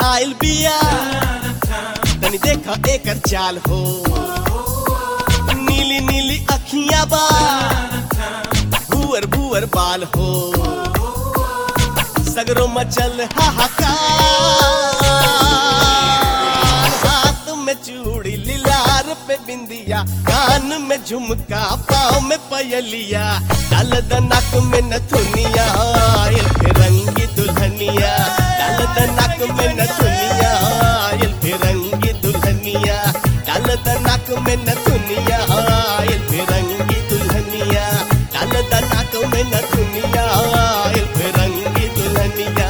आयल बिया तनी देखा एकर चाल हो नीली नीली अखियां बा भुअर भुअर बाल हो सगरो मचल हाहाकार हाथ में चूड़ी लिलार पे बिंदिया कान में झुमका पाँव में पयलिया डाल दनक में नथुनिया आयल के रंगी दुल्हनिया डाल दनक में नथुनिया आयल के रंगी दुल्हनिया डाल दनक में नथुनिया आयल के रंगी दुल्हनिया डाल दनक में नथुनिया आयल के रंगी दुल्हनिया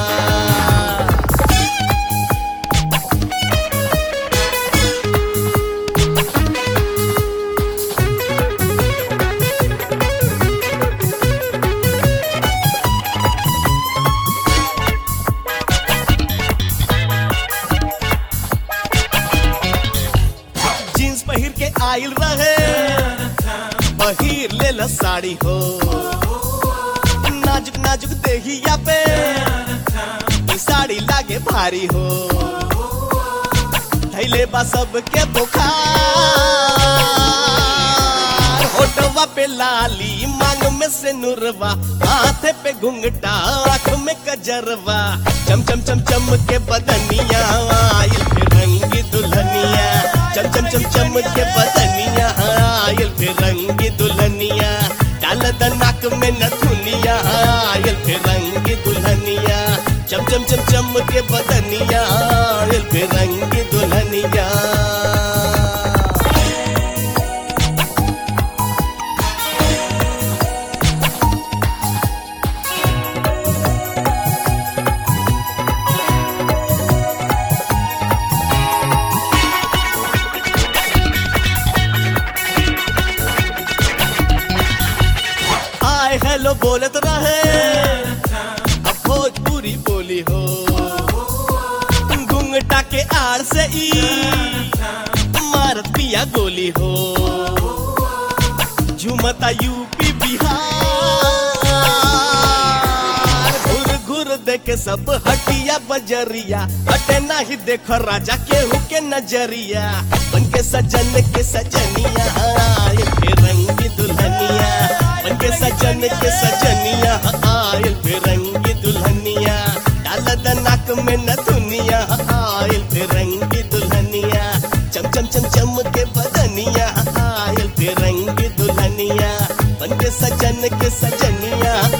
जींस पहिर के आइल रहे पहिर ले ला साड़ी हो नाजुक नाजुक देहिया पे ई साड़ी लागे भारी हो थैले बा सबके बुखार होटवा पे लाली मांग में से नुरवा हाथे पे घुंघटा आंख में कजरवा चम चम चम चम के बदनिया आयल पे रंगी दुल्हनिया चम चम चम चम के बदनिया आयल पे रंगी दुल्हनिया डाल द नाक में नथुनिया आयल पे रंगी दुल्हनिया चम चम चम चम के बदनिया आयल पे रंगी दुल्हनिया हाय हेलो बोलत रहे अब भोजपुरी बोली हो घुंघटा के आड़ से ई मारत पिया गोली हो झुमता यूपी बिहार घुर घुर देखे सब हटिया बजरिया हटे नाही देखो राजा केहू के नजरिया बन के सजन के सजनिया आयल के रंगी दुल्हनिया बन के सजन के सजनिया आयल पे रंगी दुल्हनिया डाल द नाक में नथुनिया आयल पे रंगी दुल्हनिया चम चम चम चम के बदनिया आयल पे रंगी दुल्हनिया बन के सजन के सजनिया